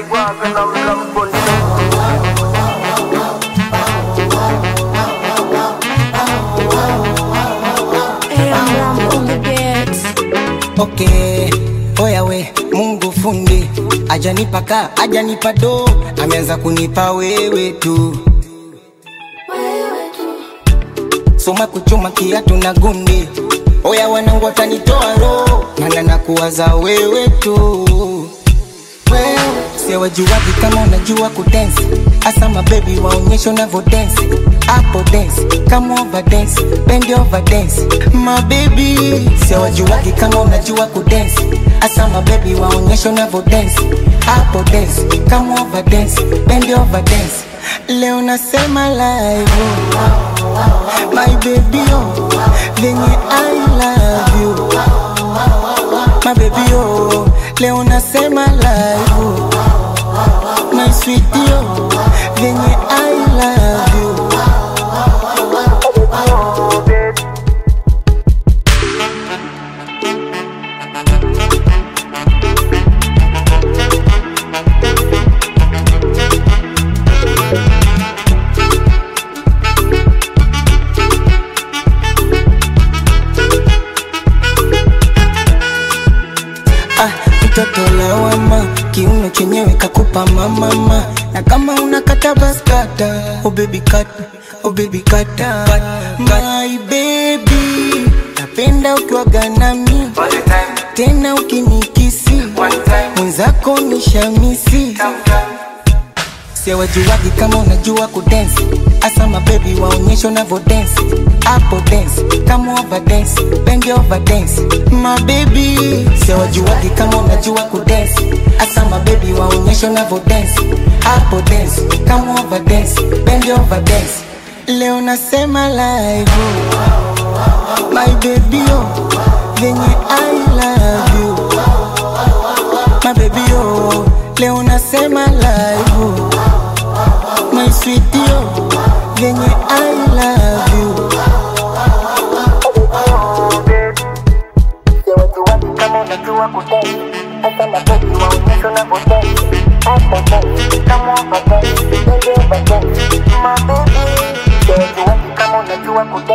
Iguaga na mlamboni Hey, I'm Ram on the beats. Okay, oya we, Mungu fundi ajanipa ka ajanipa do, ameanza kunipa wewe tu. Soma kuchuma kiatu na gundi, oya wanangu watanitoa roho, mana nakuwaza wewe tu. Wewe siwajuwaji kama unajua kudensi, asa mabebi waonyeshe unavyo densi hapo dance kama over dance bend over dance my baby siwajuwaji kama unajua kudensi asa mabebi waonyeshe unavyo dance hapo dance kama over dance bend over dance leo nasema live oh. my baby oh venye I love you my baby oh leo nasema live oh. my sweetie oh venye I love you ah, mtoto lawama, kiuno chenyewe kakupa mamama, na kama unakata baskata, oh baby kata, oh baby kata, my baby, napenda ukiwaga nami tena ukinikisi mwenzako ni shamisi siwajuwagi kama unajua kudensi asa mabebi waonyeshe unavyo densi hapo dance kama over dance bend over dance mabebi siwajuwagi kama unajua kudensi asa mabebi waonyeshe unavyo densi hapo dance kama over dance bend over dance leo nasema live oh. my baby oh venye I love you my baby oh leo nasema live oh my sweetie oh venye I love you Siwajuwaji kama unajua kudensi Hata mabebi waonyeshe unavyodensi Hapo dance kama over dance Bend over dance My baby Siwajuwaji kama unajua kudensi